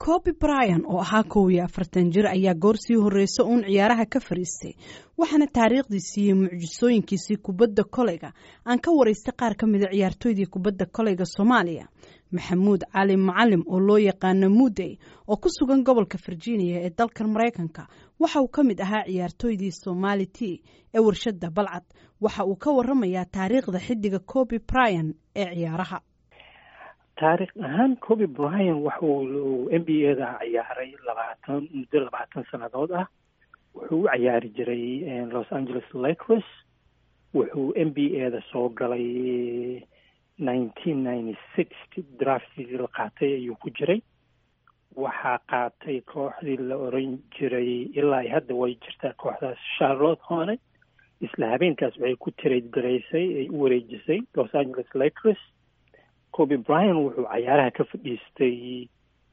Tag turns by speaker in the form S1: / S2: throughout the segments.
S1: coby bryan oo ahaa kow iyo afartan jir ayaa goor sii horreysa uun ciyaaraha ka fariistay waxaana taariikhdii siiyey mucjisooyinkiisii kubadda koleyga aan ka waraystay qaar ka mida ciyaartooydii kubadda koleyga soomaaliya maxamuud cali macalim oo loo yaqaano mudey oo ku sugan gobolka virginia ee dalkan maraykanka waxa uu ka mid ahaa ciyaartooydii somali t ee warshada balcad waxa uu ka waramayaa taariikhda xidiga coby bryan ee ciyaaraha
S2: taarikh ahaan coby bryan waxa uu n b a da ciyaaray labaatan muddo labaatan sannadood ah wuxuu u ciyaari jiray los angeles lakers wuxuu n b a da soo galay nineteen ninety six draftigii la qaatay ayuu ku jiray waxaa qaatay kooxdii la oran jiray ilaa hadda way jirtaa kooxdaas charlotte hone isla habeenkaas waxay ku trade garaysay ay u wareejisay los angeles lakers coby bryan wuxuu cayaaraha ka fadhiistay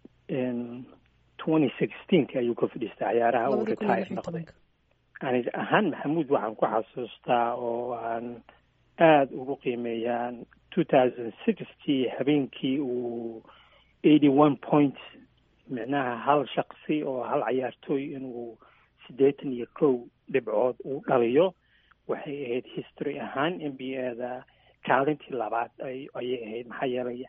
S2: twenty sixteenka ayuu ka fadhiistay cayaaraha uu retire noqday ani ahaan maxamuud waxaan ku xasuustaa oo aan aada ugu qiimeeyaan two thousand sixty habeenkii uu eighty one points micnaha hal shaksi oo hal cayaartooy inuu siddeetan iyo kow dhibcood uu dhaliyo waxay ahayd history ahaan n b a da kaalintii labaad ayay ahayd maxaa yeelay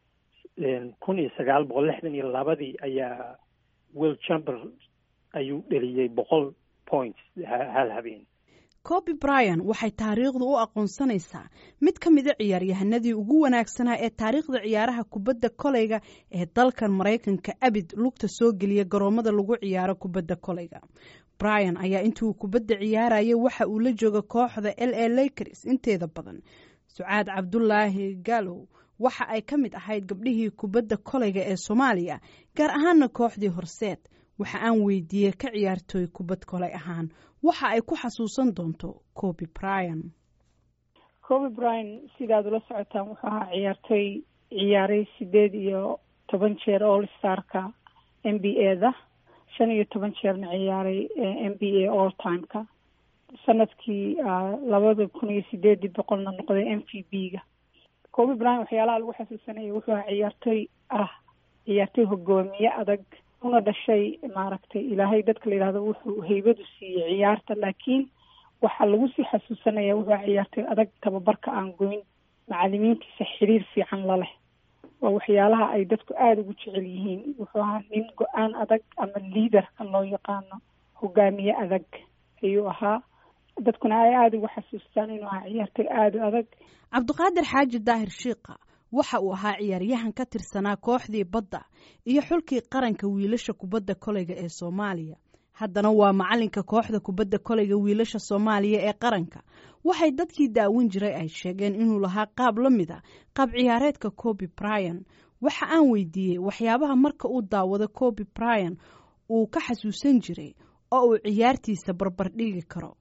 S2: kun iyo sagaal boqol lixdan iyo labadii ayaa will chamber ayuu dheliyey boqol points hal habeen
S1: coby bryan waxay taariikhdu u aqoonsanaysaa mid ka mida ciyaaryahanadii ugu wanaagsanaa ee taariikhda ciyaaraha kubadda koleyga ee dalkan maraykanka abid lugta soo geliya garoomada lagu ciyaaro kubadda koleyga bryan ayaa intii uu kubadda ciyaarayay waxa uu la jooga kooxda l a lakers inteeda badan sucaad cabdulaahi galow waxa ay ka mid ahayd gabdhihii kubadda koleyga ee soomaaliya gaar ahaana kooxdii horseed waxa aan weydiiyey ka ciyaartooy kubad koley ahaan waxa ay ku xasuusan doonto coby bryan
S3: coby bryan sidaad ula socotaan wuxuu ahaa ciyaartooy ciyaaray sideed iyo toban jeer all starka n b a da shan iyo toban jeerna ciyaaray n b a all timeka sanadkii labada kun iyo sideedii boqolna noqday m v b ga coby bryan waxyaalaha lagu xasuusanaya wuxuu ahaa ciyaartooy ah ciyaartooy hogaamiye adag una dhashay maaragtay ilaahay dadka la yidhahdo wuxuu haybadu siiyey ciyaarta laakiin waxaa lagu sii xasuusanaya wuxuu ahaa ciyaartooy adag tababarka aan goyn macalimiintiisa xiriir fiican la leh waa waxyaalaha ay dadku aada ugu jecel yihiin wuxuu ahaa nin go-aan adag ama liaderka loo yaqaano hogaamiye adag ayuu ahaa dadkuna ay aada ugu xasuustaan inuu ahaa ciyaartooy aada u adag
S1: cabdiqaadir xaaji daahir shiikha waxa uu ahaa ciyaaryahan ka tirsanaa kooxdii badda iyo xulkii qaranka wiilasha kubadda koleyga ee soomaaliya haddana waa macalinka kooxda kubadda koleyga wiilasha soomaaliya ee qaranka waxay dadkii daawin jiray ay sheegeen inuu lahaa qaab la mid a qaab ciyaareedka coby bryan waxa aan weydiiyey waxyaabaha marka uu daawado coby bryan uu ka xasuusan jiray oo uu ciyaartiisa barbar dhigi karo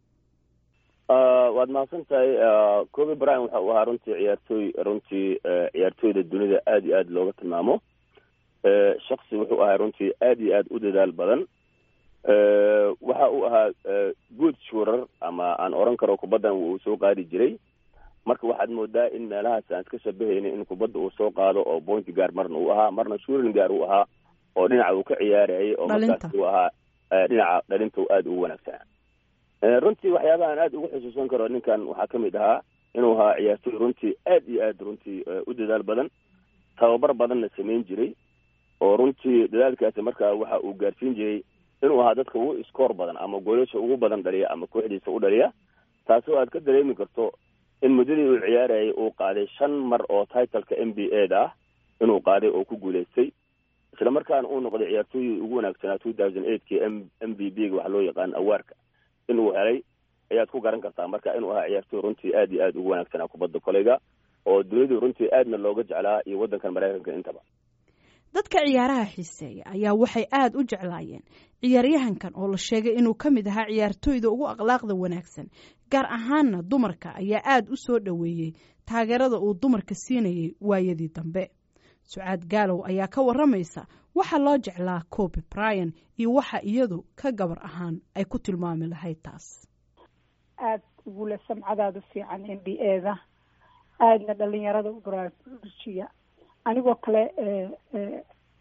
S4: waad mahadsan tahay coby bryan waxa uu ahaa runtii ciyaartooy runtii ciyaartooyda dunida aada iyo aada looga tilmaamo shaksi wuxuu ahaa runtii aada iyo aada u dadaal badan waxa uu ahaa good shuurar ama aan oran karo kubaddan uu soo qaadi jiray marka waxaad moodaa in meelahaas aan iska shabahayna in kubadda uu soo qaado oo bointi gaar marna uu ahaa marna shuurin gaar uu ahaa oo dhinaca uu ka ciyaarayay oo markaas uu ahaa dhinaca dhalinta aada ugu wanaagsanaa runtii waxyaabaha aan aada ugu xusuusan karo ninkan waxaa ka mid ahaa inuu ahaa ciyaartooy runtii aad iyo aad runtii u dadaal badan tababar badanna samayn jiray oo runtii dadaalkaasi markaa waxa uu gaarsiin jiray inuu ahaa dadka ugu iskoor badan ama goolasha ugu badan dhaliya ama kooxdiisa u dhaliya taasoo aad ka dareemi karto in muddadii uu ciyaarayay uu qaaday shan mar oo titleka n b a da ah inuu qaaday oo ku guulaystay isla markaana uu noqday ciyaartooyii ugu wanaagsanaa two thousand eightki m m b b ga waxa loo yaqaan awaarka inuu helay ayaad ku garan kartaa marka inuu ahaa ciyaartooy runtii aad iyo aada ugu wanaagsanaa kubadda koleyga oo dunidu runtii aadna looga jeclaa iyo waddankan maraykanka intaba
S1: dadka ciyaaraha xiiseeya ayaa waxay aada u jeclaayeen ciyaaryahankan oo la sheegay inuu ka mid ahaa ciyaartooyda ugu akhlaaqda wanaagsan gaar ahaanna dumarka ayaa aada u soo dhoweeyey taageerada uu dumarka siinayay waayadii dambe sucaad gaalow ayaa ka waramaysa waxa loo jeclaa coby bryan iyo waxa iyadu ka gabar ahaan ay ku tilmaami lahayd taas
S3: aada ugule samcadaadu fiican n b a da aadna dhalinyarada u baraarujiya anigoo kale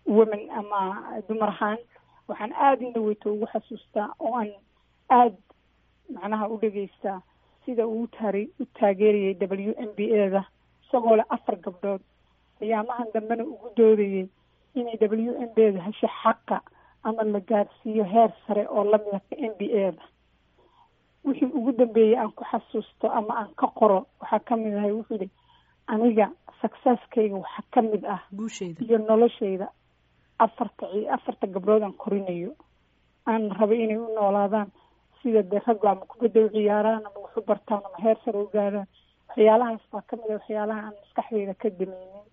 S3: women ama dumar ahaan waxaan aada in dhaweyto ugu xasuustaa oo aan aada macnaha u dhegeystaa sida uu taari u taageerayay w m b a da isagoo leh afar gabdhood qiyaamahan dambena ugu doodayay inay w m b da hesho xaqa ama la gaarsiiyo heer sare oo lamida ka m b a da wixii ugu dambeeyey aan ku xasuusto ama aan ka qoro waxaa kamid ahay wuxuu yihi aniga successkayga waxaa kamid ah iyo noloshayda afarta afarta gabdhood aan korinayo aan raba inay u noolaadaan sida dee raggu ama kubadda u ciyaaraan ama wax u bartaan ama heer sare u gaaraan waxyaalahaas baa kamid a waxyaalaha aan maskaxdayda ka dameynin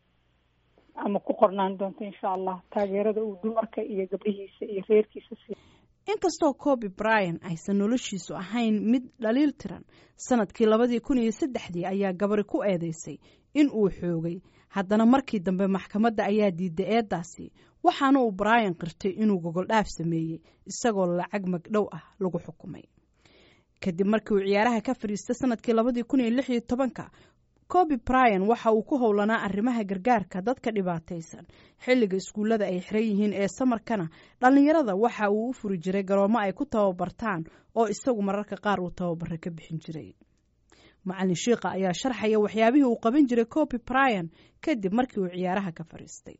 S3: ama ku qornaan doonto insha allah taageerada uu dumarka iyo gabdhihiisa iyo reerkiisa si
S1: inkastoo coby bryan aysan noloshiisu ahayn mid dhaliil tiran sanadkii labadii kun iyo saddexdii ayaa gabari ku eedeysay in uu xoogay haddana markii dambe maxkamadda ayaa diiday eeddaasi waxaana uu bryan qirtay inuu gogoldhaaf sameeyey isagoo lacag magdhow ah lagu xukumay kadib markii uu ciyaaraha ka fadhiistay sanadkii labadii kun iyo lix iyo tobanka coby bryan waxa uu ku howlanaa arrimaha gargaarka dadka dhibaataysan xilliga iskuullada ay xiran yihiin ee samarkana dhallinyarada waxa uu u furi jiray garoomo ay ku tababartaan oo isagu mararka qaar uu tababaro ka bixin jiray macalin shiikha ayaa sharxaya waxyaabihii uu qaban jiray coby bryan kadib markii uu ciyaaraha ka fadhiistay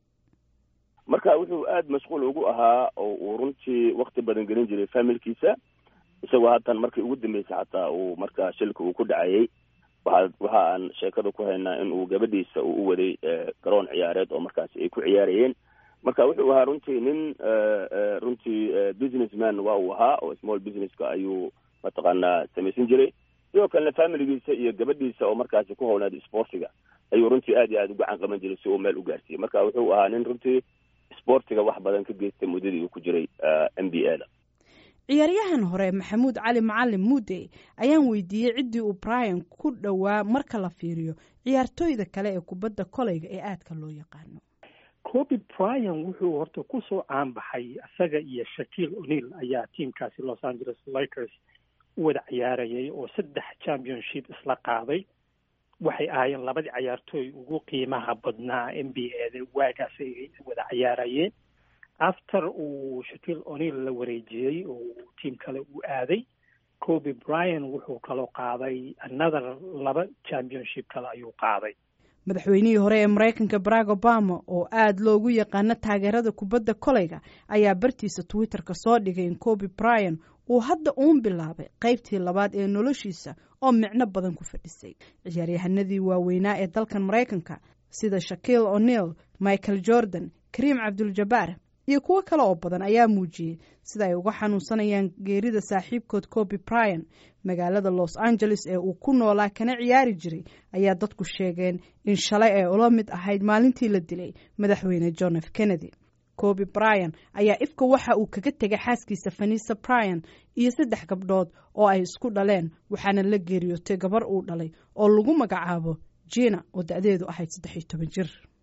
S4: marka wuxuu aada mashquul ugu ahaa oo uu runtii wakti badan gelin jiray familkiisa isagoo haatan markii ugu dambeysay xataa uu marka shilka uu ku dhacayay waxa waxa aan sheekada ku haynaa in uu gabadhiisa uu u waday garoon ciyaareed oo markaasi ay ku ciyaarayeen marka wuxuu ahaa runtii nin runtii businessman waa uu ahaa oo small businesska ayuu mataqaanaa samaysan jiray sidoo kalena familigiisa iyo gabadhiisa oo markaasi ku howlnaad sportiga ayuu runtii aad iyo aada u gacan qaban jiray si uu meel u gaarsiiyey marka wuxuu ahaa nin runtii sportiga wax badan ka geystay muddadii uu ku jiray m b a da
S1: ciyaaryahan hore maxamuud cali macalin muudey ayaan weydiiyey ciddii uu bryan ku dhowaa marka la fiiriyo ciyaartooyda kale ee kubadda koleyga ee aadka loo yaqaano
S2: coby bryan wuxuu horta kusoo caanbaxay isaga iyo shakiil o'neil ayaa tiamkaasi los angeles lakers u wada ciyaarayay oo saddex championship isla qaaday waxay ahaayeen labadii cayaartooy ugu qiimaha badnaa m b a da waagaas ay wada ciyaarayeen after uu shakiil o'neil la wareejiyey oo tiam kale uu aaday coby bryan wuxuu kaloo qaaday another laba championship kale ayuu qaaday
S1: madaxweynihii hore ee maraykanka barack obama oo aada loogu yaqaano taageerada kubadda koleyga ayaa bartiisa twitter-ka soo dhigay in coby bryan uu hadda uun bilaabay qaybtii labaad ee noloshiisa oo micno badan ku fadhisay ciyaaryahanadii waaweynaa ee dalkan maraykanka sida shakiil o'neil michael jordan kariim cabduljabaar iyo kuwo kale oo badan ayaa muujiyey sida ay uga xanuunsanayaan geerida saaxiibkood coby bryan magaalada los angeles ee uu ku noolaa kana ciyaari jiray ayaa dadku sheegeen in shalay ay ula mid ahayd maalintii la dilay madaxweyne john f kennedy coby bryan ayaa ifka waxa uu kaga tegay xaaskiisa fanisa bryan iyo saddex gabdhood oo ay isku dhaleen waxaana la geeriyootay gabar uu dhalay oo lagu magacaabo jina oo da-deedu ahayd saddex iyo toban jir